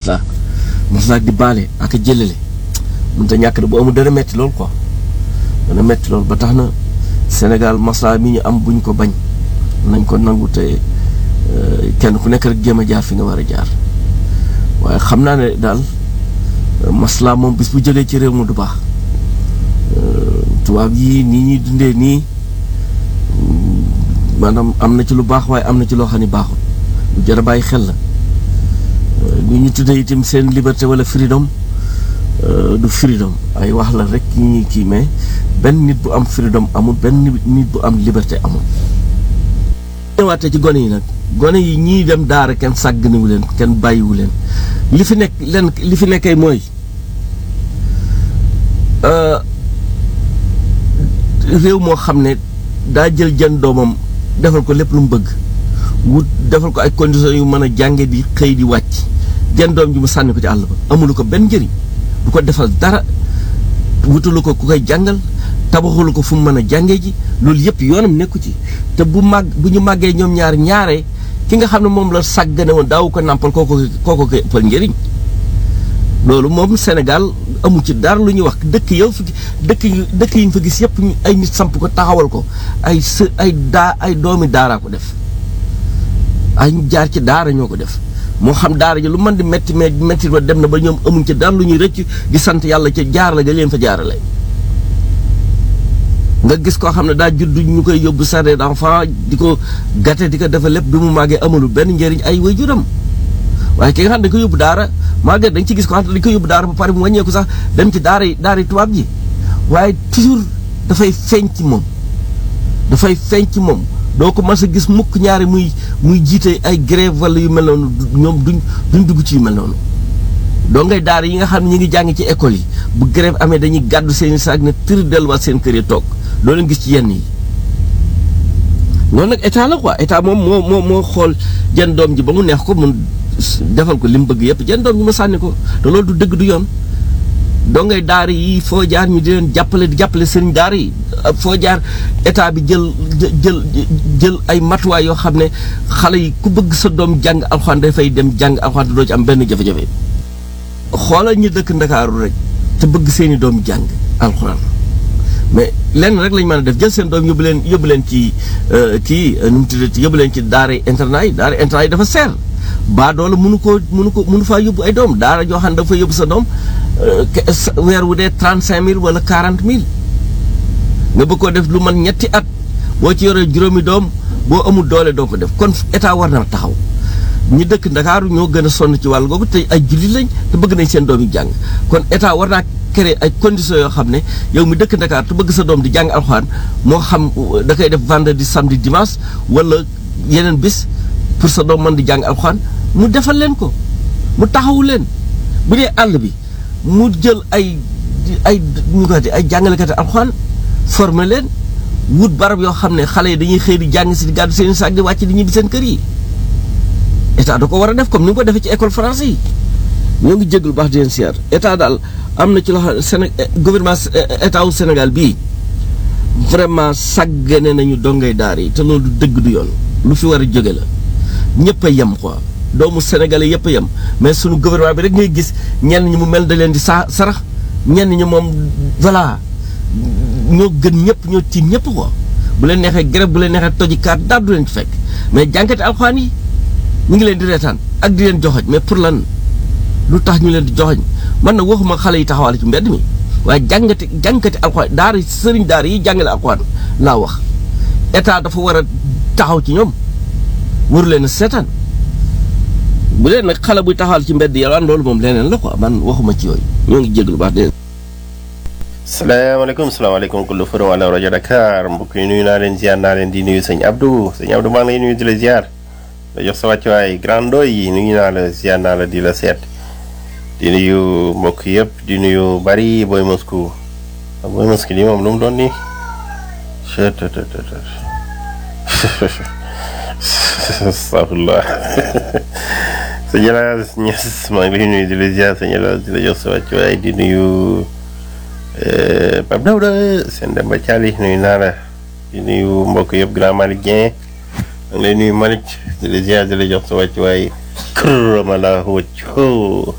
maslaa maslaa di baale ak a jëlale mënut a ñàkk de bu amul dana metti lool quoi dana metti lool ba tax na Sénégal maslaa mi ñu am buñ ko bañ nañ ko nangu te kenn ku nekk rek jéem a jaar fi nga war a jaar waaye xam naa ne daal maslaa moom bis bu jógee ci réew mi du baax tubaab yi nii ñuy dundee nii maanaam am na ci lu baax waaye am na ci loo xam ne baaxul lu jar a bàyyi xel la lu ñu tuddee itam seen liberté wala freedom du freedom ay wax la rek ñi ñuy kii mais benn nit bu am freedom amul benn nit bu am liberté amul. ñëwaatee ci gone yi nag gone yi ñii dem daara kenn sàgganiwu leen kenn bàyyiwu leen li fi nekk leen li fi nekkee mooy réew moo xam ne daa jël jën doomam defal ko lépp lu mu bëgg wut defal ko ay conditions yu mën a jànge di xëy di wàcc jën doom ji mu sànni ko ci àll ba amulu ko benn njëriñ du ko defal dara wutalu ko ku koy jàngal tabaxulu ko fu mu mën a jàngee ji loolu yëpp yoonam nekku ci te bu màgg bu ñu màggee ñoom ñaar ñaare ki nga xam ne moom la sàggane woon daawu ko nàmpal kooko kooko ko ëppal njëriñ loolu moom Sénégal amu ci dara lu ñuy wax dëkk yow fi dëkk yi dëkk yi ñu fa gis yëpp ay nit samp ko taxawal ko ay së ay daa ay doomi daaraa ko def ay jaar ci daara ñoo ko def moo xam daara ji lu mën di métti mais métti ba dem na ba ñoom amuñ ci dara lu ñuy rëcc di sant yàlla ca jaar la ga leen fa jaarale nga gis koo xam ne daa judd ñu koy yóbbu jardin d'enfant di ko gàtte di ko defal lépp bi mu màggee amalu benn njëriñ ay waajuram waaye ki nga xam ne dañ ko yóbbu daara màggee dañ ci gis ko xam ne dañ ko yóbbu daara ba pare mu wàññeeku sax dem ci daara yi daara yi tubaab ji waaye toujours dafay feeñ ci moom dafay feeñ ci moom doo ko mas a gis mukk ñaari muy muy jiite ay grève wala yu mel noonu ñoom duñ duñ dugg ci yu mel noonu doo ngay daara yi nga xam ne ñu ngi jàng ci école yi bu grève amee dañuy gàddu seen i saag ne tëri delluwaat seen kër yi toog doo leen gis ci yenn yi loolu nag état la quoi état moom moo moo moo xool jën doom ji ba mu neex ko mun defal ko li mu bëgg yëpp jën doom ji mu sànni ko te loolu du dëgg du yoon doo ngay daara yi foo jaar ñu di leen jàppale di jàppale sëriñ daara yi foo jaar état bi jël jël jël ay matuwaay yoo xam ne xale yi ku bëgg sa doom jàng alxuraan dafay dem jàng alxuraan te doo ci am benn jafe-jafe xoolal ñu dëkk ndakaaru rek te bëgg seeni doom jàng alxuraan mais lenn rek lañ mën a def jël seen doom yóbbu leen yóbbu leen ci kii nu mu tuddati yóbbu leen ci daara internat yi daara internat yi dafa seer baa doole mënu koo mënu ko mënu faa yóbbu ay doom daara joo xam ne dafa yóbbu sa doom weer wu dee trente cinq mille wala quarante mille nga bëgg koo def lu man ñetti at boo ci yoree juróomi doom boo amul doole doo ko def kon état war na taxaw ñi dëkk ndakaaru ñoo gën a sonn ci wàll googu te ay jullit lañ te bëgg nañ seen doom yi jàng kon état war naa créer ay conditions yoo xam ne yow mi dëkk ndakaar te bëgg sa doom di jàng alxuraan moo xam da koy def vendredi samedi dimanche wala yeneen bis pour sa doom mën di jàng alxuraan mu defal leen ko mu taxawu leen bu dee àll bi mu jël ay ay ñu ko ay jàngalekati alxuraan former leen wut barab yoo xam ne xale yi dañuy xëy di jàng si di gàddu seen saak di wàcc di ñibbi seen kër yi état da ko war a def comme ni nga ko defee ci école français yi ñoo ngi jéglu baax di leen siyaar état daal am na ci loo xam ne Séné gouvernement état wu Sénégal bii vraiment sàggane nañu dongay daar yi te loolu du dëgg du yoon lu fi war a jóge la ñëpp a yem quoi doomu sénégalais yëpp a yem mais sunu gouvernement bi rek ngay gis ñenn ñi mu mel da leen di saa sarax ñenn ñi moom voilà ñoo gën ñëpp ñoo tiim ñëpp quoi bu leen neexee grève bu leen neexee toji kaat daal du leen ci fekk mais jànkati alxuraan yi ñu ngi leen di reetaan ak di leen joxoñ mais pour lan lu tax ñu leen di joxoñ man na waxuma xale yi taxawal ci mbedd mi waaye jàngati jànkati alxuraan daara sëriñ daara yi jàngale alxuraan laa wax état dafa war a taxaw ci ñoom waru leen a seetaan bu dee nag xale buy taxawal ci mbedd yalwaan loolu moom leneen la quoi man waxuma ci yooyu ñoo ngi jéglu baax de salaamaaleykum salaamaaleykum kullu fëru wala rajo Dakar mbokk yi nuyu naa leen ziar naa leen di nuyu sëñ Abdou sëñ Abdou maa ngi lay nuyu di la ziar la jox sa wàccuwaay grand doy yi nuyu naa la ziar naa la di la seet di nuyu mbokk yëpp di nuyu bari booy Moscou booy Moscou lii moom lu mu doon nii astafurlah sëñ Elaas Ñas maa ngi lay nuyu di la ziar sëñ Elaas di la jox sa wàccuwaay di nuyu Pape Dawda seen Demba Thiali nuyu naa la di nuyu mbokk yëpp grand Malick Dieng maa ngi lay nuyu Malick di la ziar di la jox sa wàccuwaay kër ma laa wëccoo